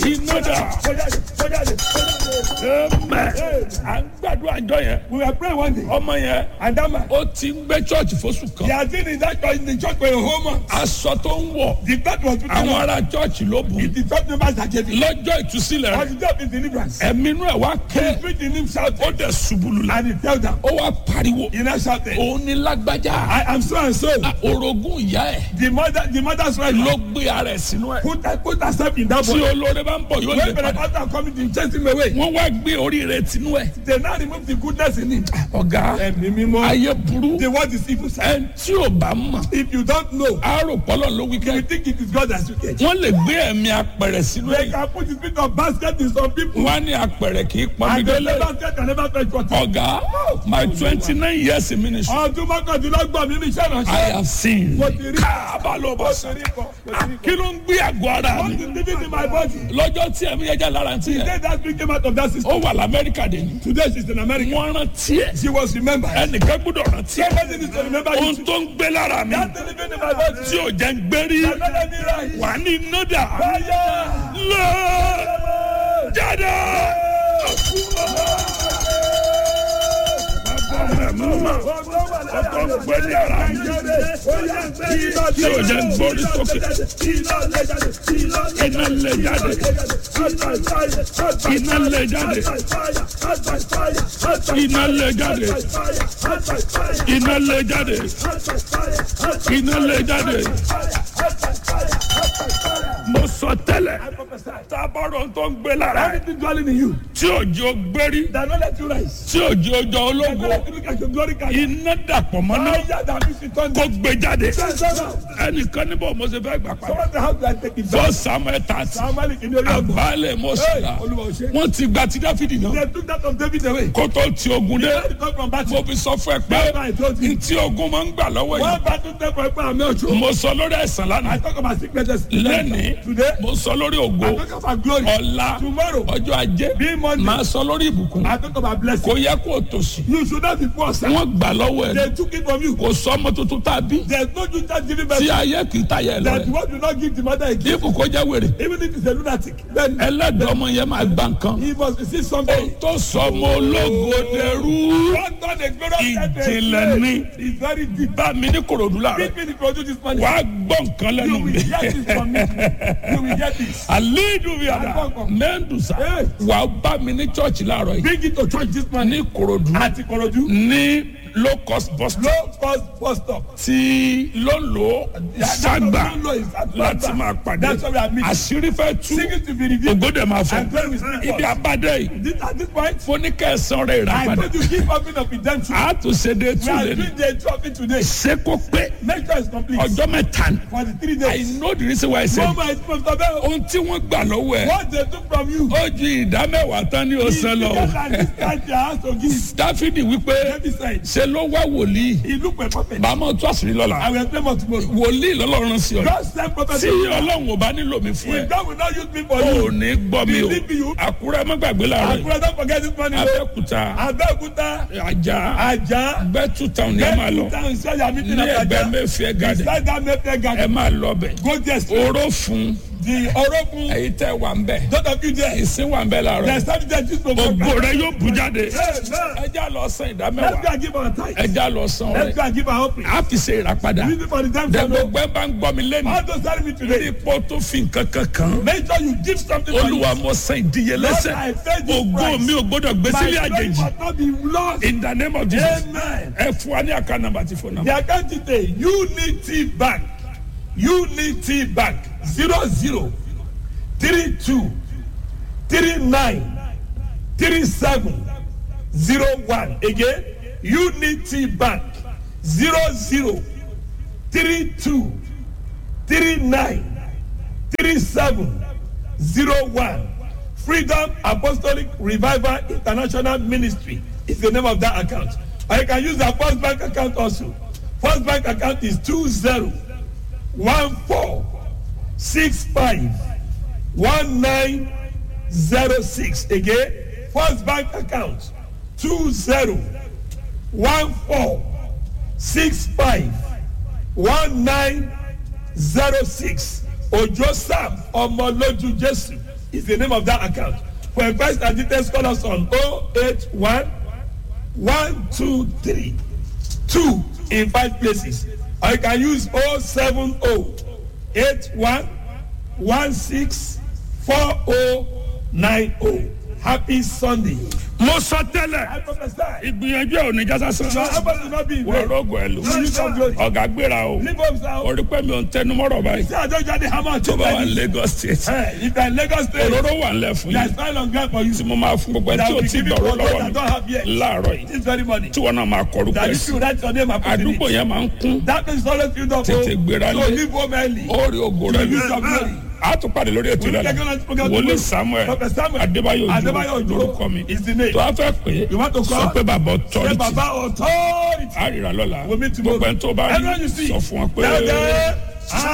iná dà Kọjáde, kọjáde, kọjáde. ẹmẹ à ń gbàdúrà àjọ yẹn We were praying one day, ọmọ yẹn and that man, ó ti ń gbé chọ́ọ̀chì fóṣù he kan has been in that church, in the church for a whole month. aṣọ tó ń wọ̀ The God was putting àwọn on. ará chọ́ọ̀chì ló bù It's the church members that gave it. lọ́jọ́ ìtúsílẹ̀ On rẹ̀ the day of his deliverance, ẹ̀mí inú ẹ̀ wá he ké preached in him shouting, ó dẹ̀ ṣubúlù la and he tell them, ó wá pariwo he now shouted, òun ní lágbájá I am so and so. Ah, orogún ìyá ẹ̀ The mother, the mother's right ló gbé ara ẹ̀ sínú ẹ̀ put, put herself in that tí boy. olóore bá ń bọ̀ yóò lè When padà Pentecost are coming to chase him away, wọ́n wá gbé orí rẹ̀ tinú ẹ̀ they now remove the goodness in him. ọ̀gá Ẹ̀mí mímọ́. ayé burú The word is evil. sir. ẹni tí ò bá mọ̀ If you don't know, àárò pọ́lọ̀ ló wí you kẹ́ will think it is God that you get. wọ́n lè gbé ẹ̀mí apẹ̀rẹ̀ sínú They ẹ̀ can put the spirit of basket in some people. wọ́n á ní apẹ̀rẹ̀ kì í pọnmi And the délé basket can never fetch water. ọ̀gá my twenty nine years in ministry Ọdún mọ́kàndínlọ́gbọ̀n mi ní iṣẹ́ I ìránṣẹ́. have seen Mo ti rí. káàbà ló bọ̀ Mo sàn ti rí kọ. Mo ti rí kọ. kí ló ń gbé àgọ́ ara What mi is living in my body? lọ́jọ́ tí ẹ̀mí yẹn jẹ́ lára ti The yẹn day that spirit came out of that system. ó wà lamẹ́ríkà dé ní Today she's in America. wọ́n rántí ẹ̀ She was remembered. ẹnìkan gbọ́dọ̀ rántí ẹ̀ Somebody needs to remember ohun you. tó ń gbé lára mi That's living in my body. tí ò jẹ́ ń gbérí Let me rise. wà ní nọ́dà Fire! lọ jáde. Ọkọ̀ ń gbé ní ara mi tí ò jẹ́ ń gbórí sókè. Iná lè jáde. Iná lè jáde. Iná lè jáde. Iná lè jáde. Iná lè jáde. Mo sọ tẹ́lẹ̀. Tábọ̀rọ̀ tó ń gbé lára ẹ̀. Anything dwelling in you Tí òjò gbérí. that not let you rise. Tí òjò jọ That ológo. let you look at your glory card. Iná dàpọ̀ mọ́ náà. Fire that means it on Kó gbé jáde. Someone Ẹnìkan níbọ̀ mo ṣe fẹ́ gbà padà. the house that take it back. Fọ́ Samuel tààtì. Somebody in the room. Àbálẹ̀ mo sì Hey, rà. Olúwa ò ṣe. Wọ́n ti gba ti Dáfídì náà. They took that of David away. Kó tó ti ogun dé. They come from battle. Mo fi sọ fún ẹ pé That's why I told you. ntí ogun máa ń gbà lọ́wọ́ yìí. One battle take for Ekpa Ame Ocho. Mo sọ lórí ẹ̀sán I lánàá. talk about sicknesses. Lẹ́nìí, Today, mo sọ lórí I ògo. talk about glory. Ọ̀la, Tomorrow, ọjọ́ ajé, being Monday, máa sọ lórí ìbùkún. I talk about blessing. Kò yẹ kó o tòṣì. You should not be poor, sir. Wọ́n gbà lọ́wọ́ ẹ̀. They took it from you. Kò sọ ọmọ tuntun tá a bí. There's no you just giving Tí birth. ayé kì í tayẹ lọ That rẹ̀. what do not give the mother again. Ibù kó jẹ́ wèrè. Even if it's a lunatic, then Ẹlẹ́dàá ọmọ yẹn máa gba nǹkan. he must receive Ó something. tó sọ ọmọ ológo dẹrú. What God is glorious Ìjìnlẹ̀ ni. It's very deep. Bá mi ní Kòròdú láàárọ̀. Give me the produce this money. Wàá gbọ́ nǹkan You lẹ́nu will mi. get this from me. You will get this. Àlédùn mi àdá. Mẹ́ndùsà. Hey. Wàá bá mi ní chọ́ọ̀chì láàárọ̀ yìí. Bring it to church this morning. Ní Kòròdú. Àti Korodu. Ní low cost bus stop. Low cost bus stop. Tí ló ń lò ságbà Low is at láti Lagba. máa pàdé. That's why we are meeting. Àṣírí fẹ́ tú. Sing it to be revealed. Ògódè máa fọ. And when we speak Ibi first. abádé yìí. This, at this point, Fóníkẹ̀sán rẹ̀ I ìràpadà. told you keep offering of redemption. A tún ṣe dé We tún are lé ní. doing the trophy today. Ṣé kó pé Make sure it's complete. ọjọ́ mẹ́ta ni? For the three I days. know the reason why I said No man is supposed to be. ohun tí wọ́n gbà lọ́wọ́ ẹ̀ What they took from you. ó ju ìdá mẹ́wàá tán ní ọ̀sán lọ. Because at this time they have to give. Dáfídì wípé David said, ṣe ló wá wòlíì he looked for a prophet. bàmọ́ tó àṣírí lọ́la I will explain more tomorrow. wòlíì lọ́lọ́run sí ọ. God send prophet. tí ọlọ́run ò bá nílò mi fún ẹ If God will not use me for ò you. ní gbọ́ mi o Believe you. àkúrẹ́ má gbàgbé láàárọ̀ yìí Akura don't forget this morning. abẹ́òkúta Abẹ́òkúta. ajá Ajah. bẹ́tù táwọn ni ẹ máa lọ Down inside your meeting ní at ẹgbẹ́ Ajah. mẹ́fẹ́ gàdẹ̀ Beside that Mayfair ẹ garden. máa lọ bẹ̀ Go there straight. oró fún The Orokun. èyí tẹ́ wà ń bẹ̀ Those of you there. ìsín wà ń bẹ̀ láàárọ̀ There's something that this program. ògo rẹ yóò bù jáde Amen. ẹjá lọ san ìdá Let's go mẹ́wàá and give our tithe. ẹjá lọ san Let's ọrẹ go and give our offering. a fi ṣe ìràpadà Use it for the damn dẹ son. gbogbo ẹ bá ń gbọ́ mi lẹ́nu How to serve me lórí today? ipò tó fi nǹkan kankan Make sure you give something for you. olúwa mo san ìdíyelẹ́sẹ̀ Lord, I pay this ògo price. mi ò gbọ́dọ̀ gbé My sílé glory àjèjì must not be lost. in the name of jesus Amen. ẹ fún wa ní àká nàmbà tí fún The nàmbà account detail Unity Bank Unity Bank zero zero three two three nine three seven zero one again Unity Bank zero zero three two three nine three seven zero one Freedom Apostolic Revival International Ministry is the name of that account. Or you can use our First Bank account also. First Bank account is two zero one four six five one nine zero six again First Bank account two zero one four six five one nine zero six Ojo Sam Ọmọlójú Jésù is the name of that account. For advice and details, call us on 081 123 2 in five places. Or you can use 070 81 16 4090. Happy Sunday. mo sọ tẹ́lẹ̀ I prophesy. ìgbìyànjú ẹ̀ ò ní jásá Your sàn. effort will not be in wọ́n vain. rọ́gọ̀ ẹ̀ lò. You use your glory. ọ̀gá gbéra o. Leave us now. orí pẹ́ mi ò ń tẹnu mọ́rọ̀ báyìí. Say I don't just hammer tó to bá wà ní buy Lagos state. Hey, if you're in Lagos State, òróró wà nílẹ̀ fún there's yín. fine on ground for you. tí mo máa fún gbogbo ẹ̀ That tí o will ti give you gbọ̀rọ̀ what lọ́wọ́ I don't have mi yet. láàárọ̀ yìí. This very morning. tí wọn náà máa kọrú That pẹ̀ if sí. you write your name and put it àdúgbò in. yẹn máa ń kún. That place is always filled up. Tètè gbéra So lé. leave home early. ó rí ògo rẹ You use your glory. a tún pàdé lórí ètò We will ìlànà take on this program wòlíì tomorrow. samuel Prophet Samuel adébáyò Adébáyò ojú Òjó lórúkọ mi is the name. tó a fẹ́ pé You want to call? sọ pé bàbá Say ọtọ́rìtì Baba authority. àrírà lọ́la We'll meet tomorrow. gbogbo ẹni tó bá rí Everyone you see. sọ fún wọn pé. Tell them,